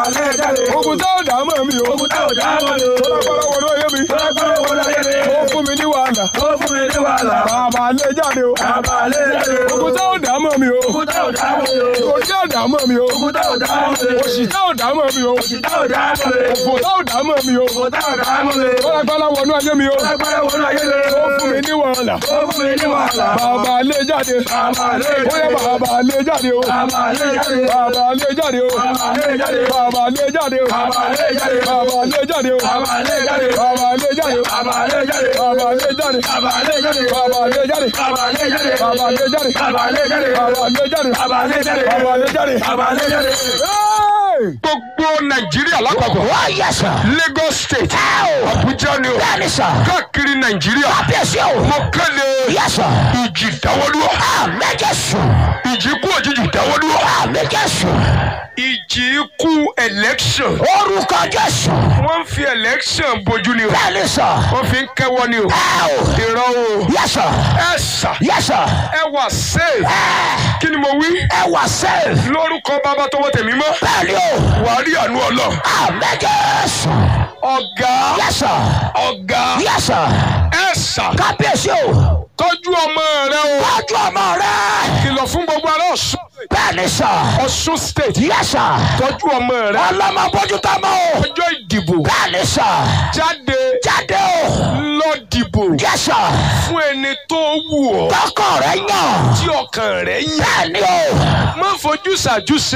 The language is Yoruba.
alẹ́ jáde. ogun tó dà mọ́ mi o Ogun tá ò dá mọ́ mi o. tó lágbára wọnú ayé mi Tọ́lágbára wo láyé mi? ó fún mi ní wàhálà Ó fún mi ní wàhálà. bàbá lè jáde o Bàbá alẹ́ jáde. ogun tó dà mọ́ mi o Ogun tá ò dá mọ́ mi o. ogun tó dà mọ́ mi o Ogun tá ò dá mọ́ mi o. òṣì tó dà mọ́ mi o Òṣì tá ò dá mọ́ mi. òfò tó dà mọ́ mi o Òfò tá ò dá mọ́ mi. tó lágbára wọnú ayé mi o Tọ́lágbára wo láyé mi? ó fún mi ní wàhálà Ó fún mi ní wàhálà. bàbá lè jáde Bàbá alẹ́ ó yẹ jáde. bàbá lè jáde o Bàbá alẹ́ jáde. bàbá lè jáde o Bàbá alẹ́ jáde. bàbá lè jáde o Bàbá alẹ́ jáde. bàbá lè jáde o Bàbá alẹ́ jáde. bàbá lè jáde o Bàbá alẹ́ jáde. bàbá lè jáde Bàbá alẹ́ jáde. bàbá lè jáde Bàbá alẹ́ jáde. bàbá lè jáde Bàbá alẹ́ jáde. bàbá lè jáde Bàbá alẹ́ jáde. bàbá lè jáde. Bàbá alẹ́ jáde. gbogbo nàìjíríà lápapọ̀ wá yẹ sà. lagos state ẹ o. abuja ni o bẹ́ẹ̀ni sà. káàkiri nàìjíríà kábíyèsí o. mo kéde yẹ sà. ìjì dáwọ́dúró àmì jésù. ìjì kú òjijì dáwọ́dúró àmì jésù. ìjì kú election orúkọ jésù. wọ́n ń fi election bojú ni o bẹ́ẹ̀ni sà. wọ́n fi ń kẹ́wọ́ ni o ẹ o. ìran o yẹ sà. ẹ sà yẹ sà. ẹ wà safe ẹ kí ni mo wí ẹ wà sẹ́ẹ̀. lórúkọ bàbá tọwọ́ tẹ̀mí mọ́ bẹ́ẹ̀ni o. wàá rí àánú ọlọ àmì jésù. ọ̀gá yẹ sà. ọ̀gá yẹ sà. ẹ sà kábíyèsí o. tọ́jú ọmọ rẹ o tọ́jú ọmọ rẹ. kìlọ̀ fún gbogbo ará ọ̀ṣun bẹ́ẹ̀ni sà. ọ̀ṣun state yẹ sà. tọ́jú ọmọ rẹ ọlọ́mọ bójútó mọ́ o. ọjọ́ ìdìbò bẹ́ẹ̀ni sà. jáde jáde o. lọ dìbò yẹ sà. fún ẹni tó wù ọ́ tọkọ rẹ yàn. tí ọkàn rẹ yàn bẹ́ẹ̀ni o. má fojú ṣàjú